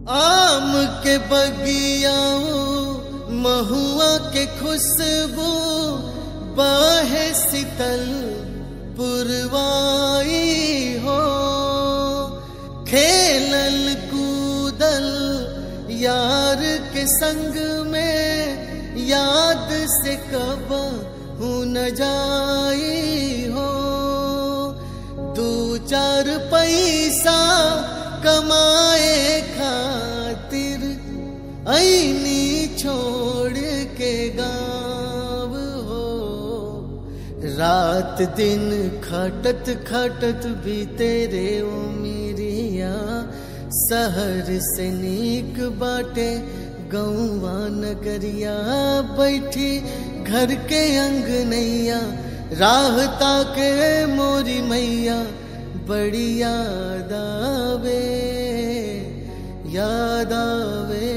आम के बगियाओ महुआ के खुशबू बाहे शीतल पुरवाई हो खेलल कूदल यार के संग में याद से कब न जाई हो दू चार पैसा कमाए खातिर ऐनी छोड़ के गाँव हो रात दिन खटत खटत भी तेरे उमिरिया शहर से नीक बाटे गौवा नगरिया बैठी घर के अंगनैया राह ताके मोरी मैया बड़ी याद आवे याद आवे